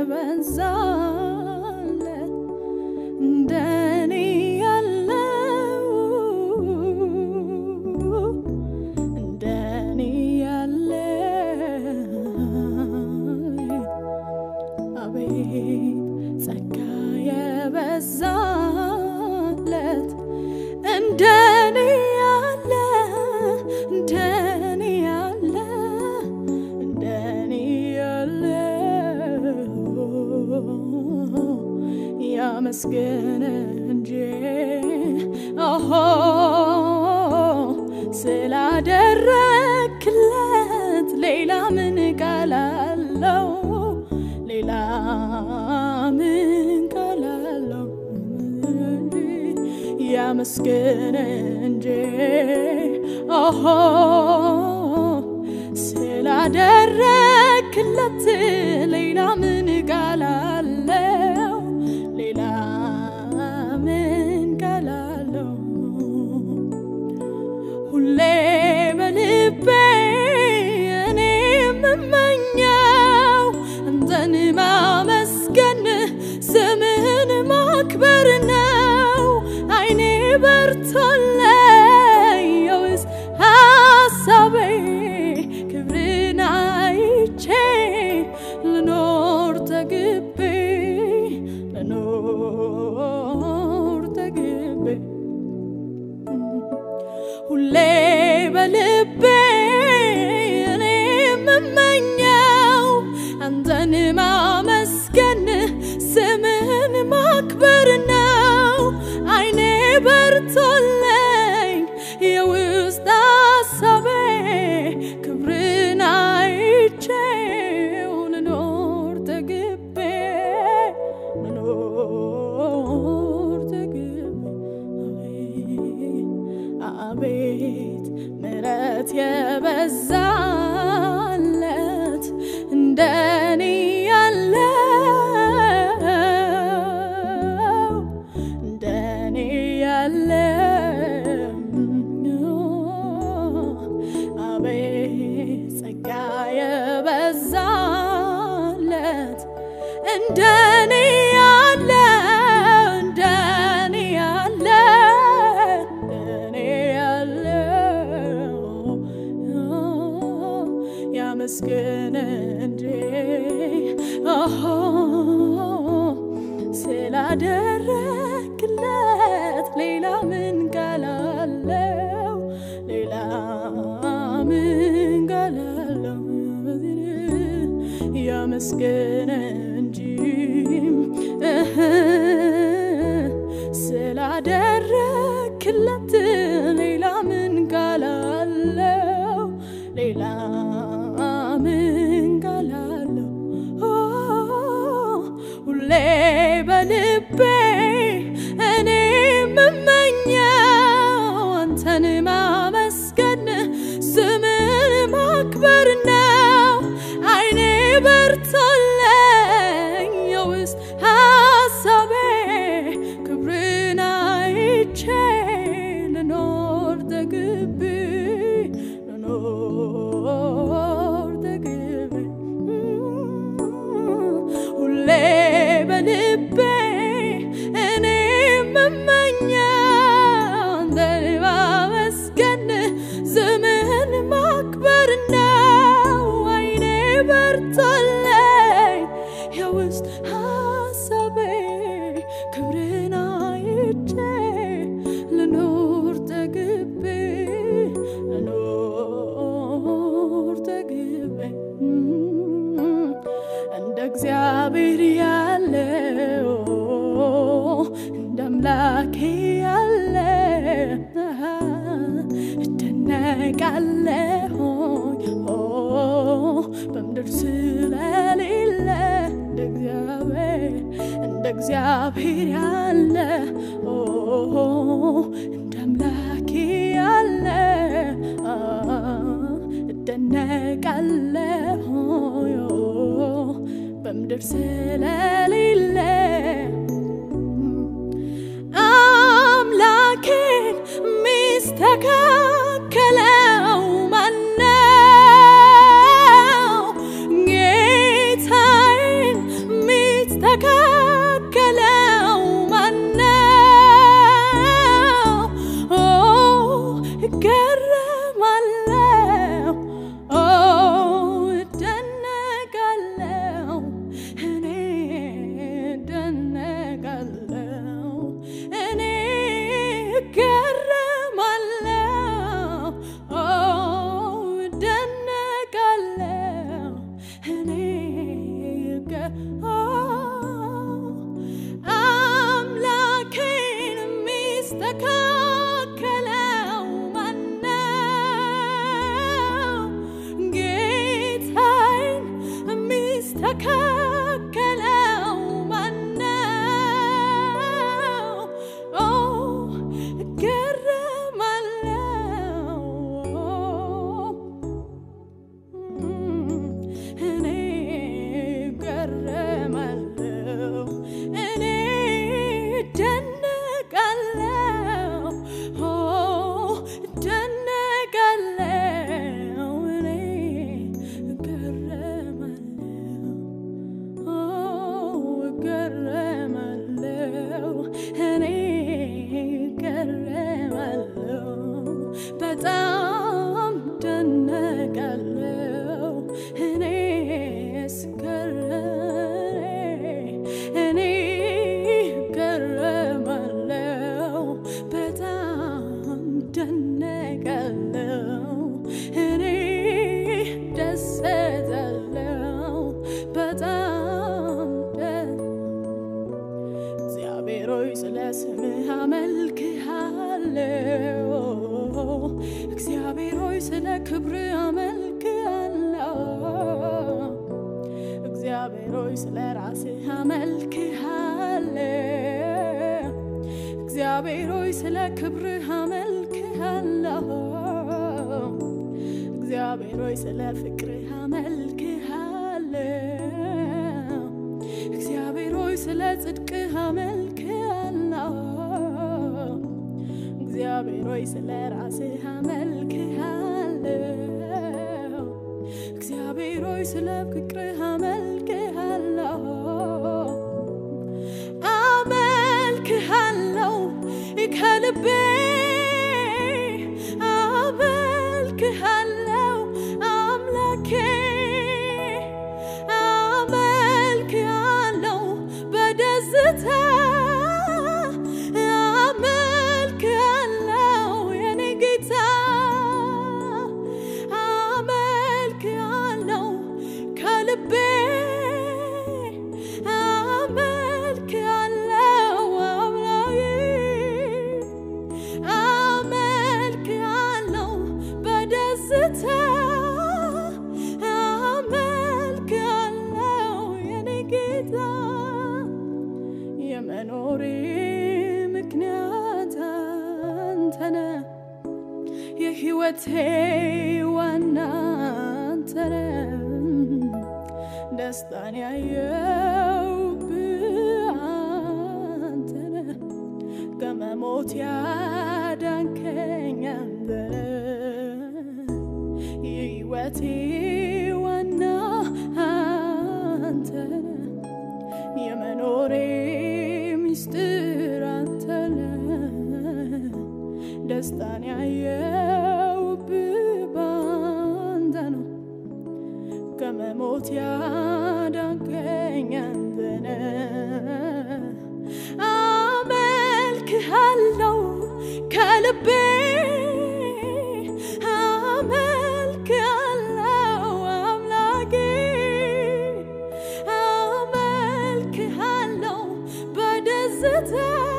E: የበዛለ እንደኔ ያለው እንደኔ ያለ አቤት ጸጋ የበዛለት እንደኔ ያለ እንደኔ ያለ እንደኔ ያለ ያመስገን እንጂ ኦሆ ስላደረክለት ሌላ ምን ቃል አለው? ሌላ ምን ቃል አለው? ያመስገን እንጂ ኦሆ ስላደረክለት ሌላ ምን ቃል አለው? ሌላ ምን ቃል አለው? ሁሌ በልቤ እኔ የምመኘው አንተን ማመስገን ስምህን ማክበር ነው። አይኔ በርቶለኝ የውስጥ ሀሳቤ ክብርን አይቼ ልኖር ተግቤ ልኖር ተግቤ ሁሌ በልቤ እኔ የምመኘው አንተን ማመስገን ስምህን ማክበር ነው። አይኔ በርቶለኝ እንደኔ ያለ እንደኔ ያለ እንደኔ ያለ ያመስገን እንጂ ኦሆ ስላደረግለት ሌላ ምን ቃል አለው? ሌላ ምን ቃል አለው? ያመስገን እንጂ እህ ስላደረግለት ሌላ ምን ቃል አለው? ሌላ ምን ቃል አለው? ኦ፣ ሁሌ በልቤ እኔ የምመኘው አንተን ማመስገን ስምን ማክበር ነው። አይኔ በርቶለኝ የውስጥ ሀሳቤ ክብርን አይቼ ልኖር ተግቤ ልኖር ተግቤ ሁሌ በልቤ እኔ የምመኘው አንተን ማመስገን ስምህን ማክበር ነው። አይኔ በርቶለኝ የውስጥ ሀሳቤ ክብርን አይቼ ልኖር ተግቤ ልኖር ተግቤ እንደ እግዚአብሔር ያለው እንደ አምላኬ ያለ እደነቃለሁኝ ኦ፣ በምድር ስለሌለ እንደ እግዚአብሔር እንደ እግዚአብሔር ያለ ኦ፣ እንደ አምላኬ ያለ አ፣ እደነቃለሁኝ ኦ፣ በምድር ስለሌለ አምላኬን ሚስተካከለው ማነው? ጌታዬን ሚስተካከለው ማነው? ኦ እገረማለሁ፣ ኦ እደነቃለሁ፣ እኔ እደነቃለሁ፣ እኔ እገረማለሁ፣ ኦ እደነቃለሁ፣ እኔ እገ- ኦ አምላኬን የሚስተካከለው ማነው? ጌታዬን የሚስተካከለው ማነው? ኦ እገረማለሁ እኔ እገረማለሁ እኔ እደነቃለሁ ኦ እደነቃለሁ እኔ እገረማለሁ ኦ እገረማለሁ እኔ እገረማለሁ በጣም ደነቃለሁ እኔ ስገረም እኔ እገረማለሁ በጣም ደነቃለሁ እኔ ደሰታለሁ በጣም ደስ እግዚአብሔር ሆይ ስለ ስምህ አመልክሃለሁ። እግዚአብሔር ሆይ ስለ ክብርህ አመልክሃለሁ። እግዚአብሔር ሆይ ስለ ራስህ አመልክሃለሁ። እግዚአብሔር ሆይ ስለ ክብርህ አመልክሃለሁ። እግዚአብሔር ሆይ ስለ ፍቅርህ አመልክሃለሁ። እግዚአብሔር ሆይ ስለ ጽድቅህ አመልክሃለሁ። እግዚአብሔር ሆይ ስለ ራስህ አመልክሃለሁ። እግዚአብሔር ሆይ ስለ ፍቅርህ አመልክሃለሁ። ከልቤ አመልክሃለሁ አምላኬ አመልክሃለሁ በደስታ አመልክሃለሁ የኔ ጌታ የመኖሬ ምክንያት አንተነ የህይወቴ ዋና አንተነ ደስታን ያየውብህ አንተነ ከመሞት ያዳንከኝ አንተነ የህይወቴ ዋና አንተነ የመኖሬ ሚስጥር አንተነ ደስታን ያየውብህ ባንተ ነው ከመሞት ያዳንከኝ አንተነ አመልክሃለሁ ከልቤ አመልክሃለሁ አምላኬ አመልክሃለሁ በደስታ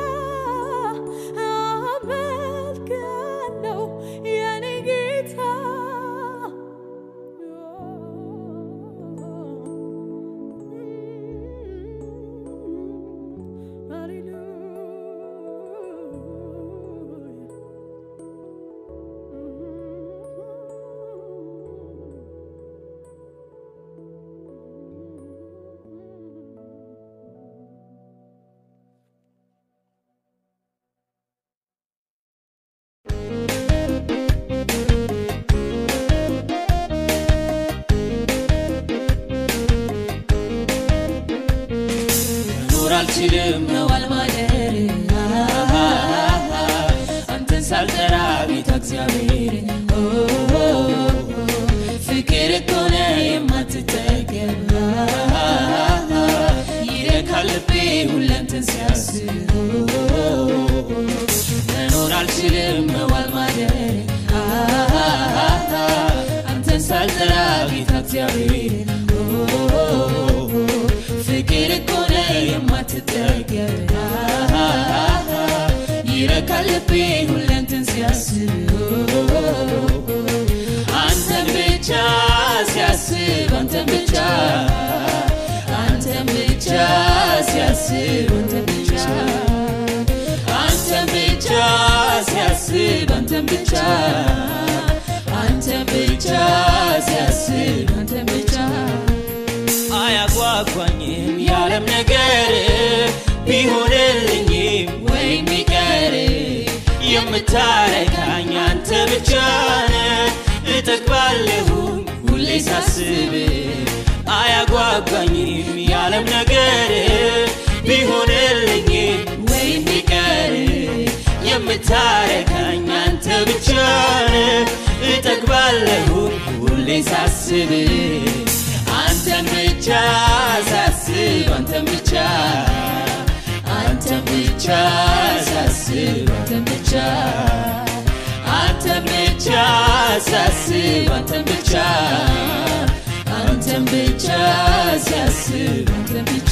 E: አመልክሃለሁ የኔ ጌታ ሃሌሉያ
C: መኖር አልችልም መዋል ማደር አንተን ሳልጠራ ቤተ እግዚአብሔር ፍቅር እኮነ የማትጠገብ ይረካል ልቤ ሁለንተን ሲያስብ መኖር አልችልም መዋል ማደር አንተን ሳልጠራ ጌታ እግዚአብሔር ፍቅር እኮ ነው የማትጠገብ ይረካል ልቤ ሁለንትን ሲያስብ አንተን ብቻ ሲያስብ አንተን ብቻ አንተን ብቻ ሲያስብ አንተን ብቻ አንተን ብቻ ሲያስብ አንተን ብቻ አንተን ብቻ ሲያስብ አንተን ብቻ አያጓጓኝም ያለም ነገር ቢሆንልኝም ወይም ቢቀር የምታረካኝ አንተ ብቻ ነህ እጠግባለሁኝ ሁሌ ሳስብ አያጓጓኝም ያለም ነገር ቢሆንልኝም ወይም ቢቀር የምታረካኝ አንተ ብቻ ነህ እጠግባለሁኝ ሁሌ ሳስብ አንተን ብቻ ሳስብ አንተን ብቻ አንተን ብቻ ሳስብ አንተን ብቻ አንተን ብቻ ሳስብ አንተን ብቻ አንተን ብቻ ሳስብ አንተን ብቻ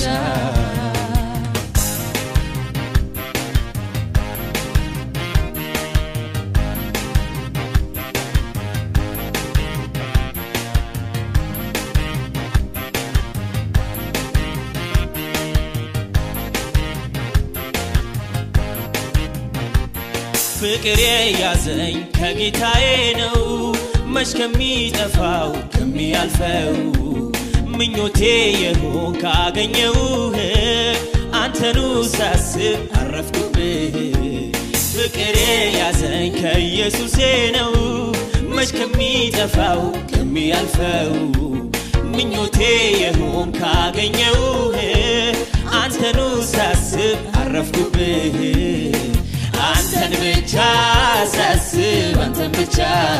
C: ፍቅር የያዘኝ ከጌታዬ ነው መች ከሚጠፋው ከሚያልፈው ምኞቴ የሆን ካገኘውህ አንተኑ ሳስብ አረፍኩብህ ፍቅር የያዘኝ ከኢየሱሴ ነው መች ከሚጠፋው ከሚያልፈው ምኞቴ የሆን ካገኘውህ አንተኑ ሳስብ አረፍኩብህ አንተን ብቻ ሳስብ አንተን ብቻ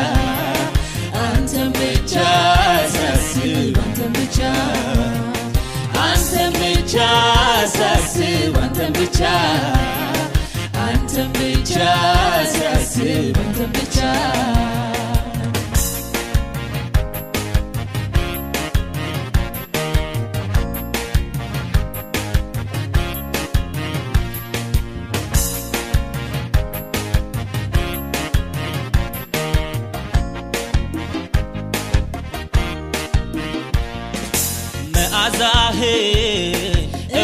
C: አንተን ብቻ ሳስብ አንተን ብቻ አንተን ብቻ ሳስብ አንተን ብቻ አንተን ብቻ ሳስብ አንተን ብቻ መዓዛህን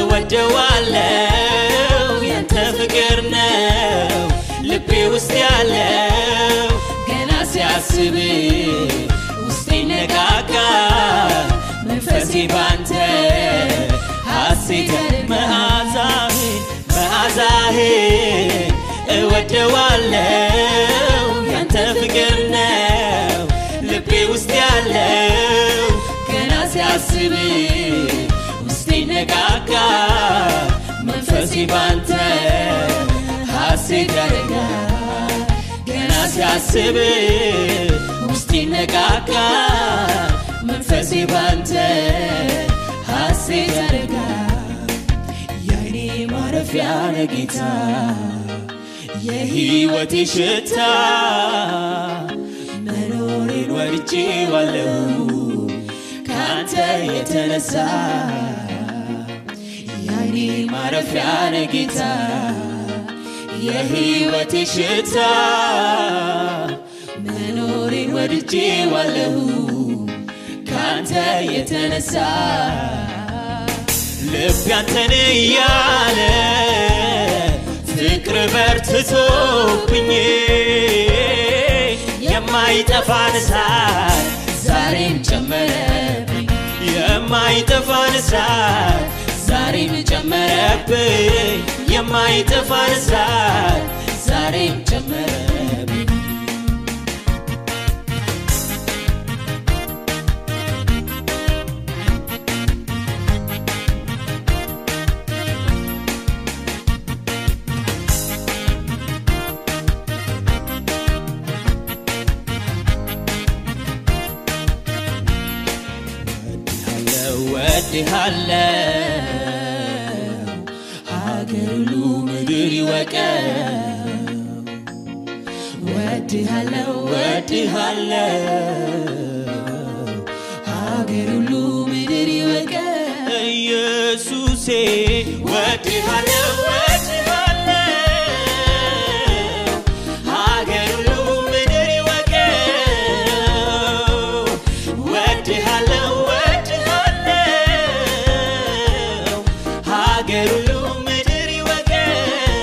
C: እወደዋለው ያንተ ፍቅር ነው ልቤ ውስጥ ያለው ገና ሲያስብ ውስጤ ነቃቃ መንፈሴ ባንተ ሐሴት መዓዛህን መዓዛህን እወደዋለው ያንተ ፍቅር ነው ልቤ ውስጥ ያለው ገና ሲያስብ ውስጤ ነቃቃ መንፈሴ ባንተ ሐሴት ያደርጋ ገና ሲያስብ ውስጤ ነቃቃ መንፈሴ ባንተ ሐሴት ያደርጋ የአይኔ ማረፊያ ነጌታ የሕይወቴ ሽታ መኖሬን ወድጄ ዋለሁ ከአንተ የተነሳ የአይኔ ማረፊያ ነጌታ የሕይወቴ ሽታ መኖሬን ወድጄ ዋለሁ ከአንተ የተነሳ ልብ ያንተን እያለ ፍቅር በርትቶብኝ የማይጠፋን እሳት ዛሬም ጨመረብኝ የማይጠፋን እሳት ዛሬም ጨመረብኝ የማይጠፋን እሳት ዛሬም ጨመረብኝ ወድሃለው ሀገር ሁሉ ምድር ይወቀው ወድሃለው ወድሃለው ሀገር ሁሉ ምድር ይወቀው ኢየሱሴ ወድሃለው ወድሃለው ሀገር ሁሉ ምድር ይወቀው ወድሃለው ወድሃለው ሀገር ሁሉ ምድር ይወቀው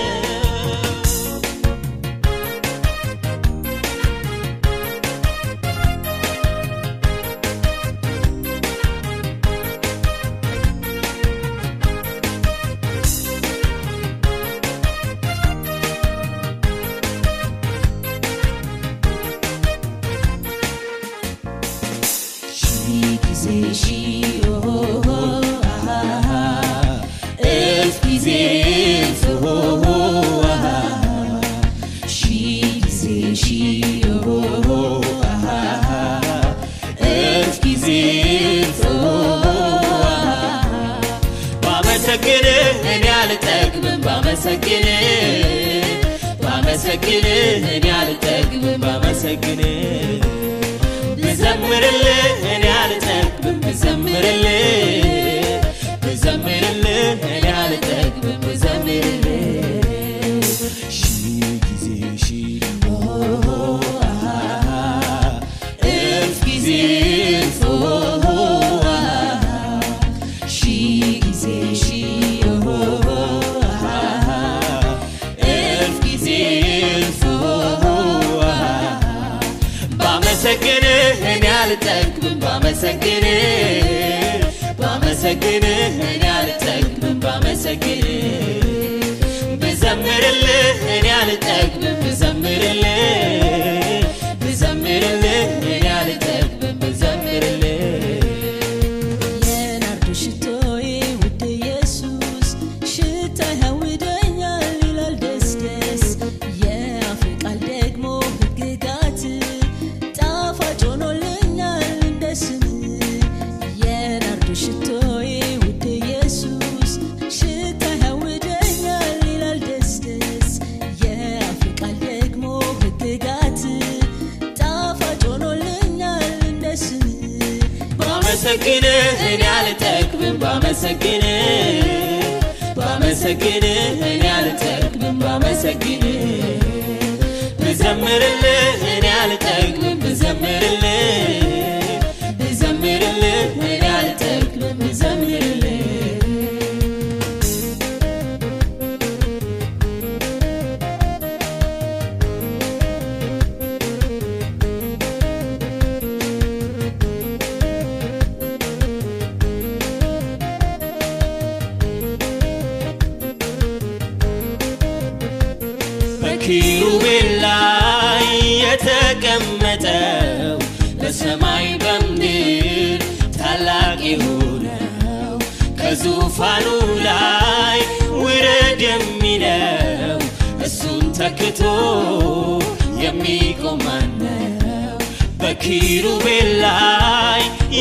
C: ሺህ ጊዜ ሺህ ኦሆ አሃ እልፍ ጊዜ እልፍ ኦሆ አሃ ሺህ ጊዜ ሺህ ኦሆ አሃ እልፍ ጊዜ እልፍ ኦሆ አሃ ባመሰግንህ እኔ አልጠግብም ባመሰግንህ ባመሰግንህ እኔ አልጠግብም ባመሰግንህ ብዘምርልህ እኔ አልጠግብም ብዘምርልህ ብዘምርልህ እኔ አልጠግብም ብዘምርልህ ሺህ ጊዜ ሺህ ኦሆ አሃ እልፍ ጊዜ እልፍ ኦሆ አሃ ሺህ ጊዜ ሺህ ኦሆ አሃ እልፍ ጊዜ እልፍ ኦሆ አሃ ባመሰግንህ እኔ አልጠግብም ባመሰግንህ ባመሰግንህ እኔ አልጠግብም ባመሰግንህ ብዘምርልህ እኔ አልጠግብም ብዘምርልህ ብዘምርልህ እኔ አልጠግብም ብዘምርልህ
B: የናርዶ ሽቶዬ ውድ ኢየሱስ ሽታ ያውደኛል ይላል ደስ ደስ የአፍ ቃል ደግሞ ሕግጋት ጣፋጭ ሆኖልኛል እንደ ስም የናርዶ ሽቶዬ ውድ ኢየሱስ ሽታ ያውደኛል ይላል ደስ ደስ የአፍ ቃል ደግሞ ሕግጋት ጣፋጭ ሆኖልኛል እንደ ስም
C: ባመሰግንህ እኔ አልጠግብም ባመሰግንህ ባመሰግንህ እኔ አልጠግብም ባመሰግንህ ብዘምርልህ እኔ አልጠግብም ብዘምርልህ ብዘምርልህ እኔ አልጠግብም ብዘምርልህ በኪሩቤል ላይ የተቀመጠው በሰማይ በምድር ታላቅ የሆነው ከዙፋኑ ላይ ውረድ የሚለው እሱን ተክቶ የሚቆም ማነው? በኪሩቤል ላይ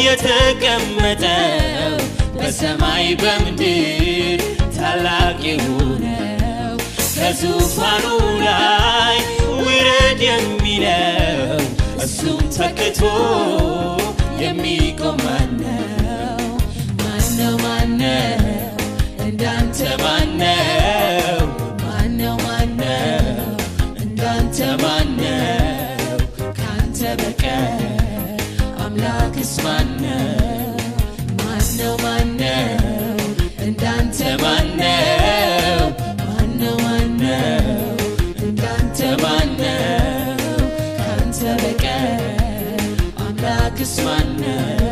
C: የተቀመጠው በሰማይ በምድር ታላቅ የሆነው ከዙፋኑ ላይ ውረድ የሚለው እሱም ተክቶ የሚቆም ማነው? ማነው ማነው እንዳንተ ማነው? ማነው ማነው እንዳንተ ማነው? ካንተ በቀር አምላክስ ማነው? ማነው ማነው እንዳንተ ማነው? ማነው ማነው እንዳንተ ማነው? ካንተ በቀር አምላክስ ማነው?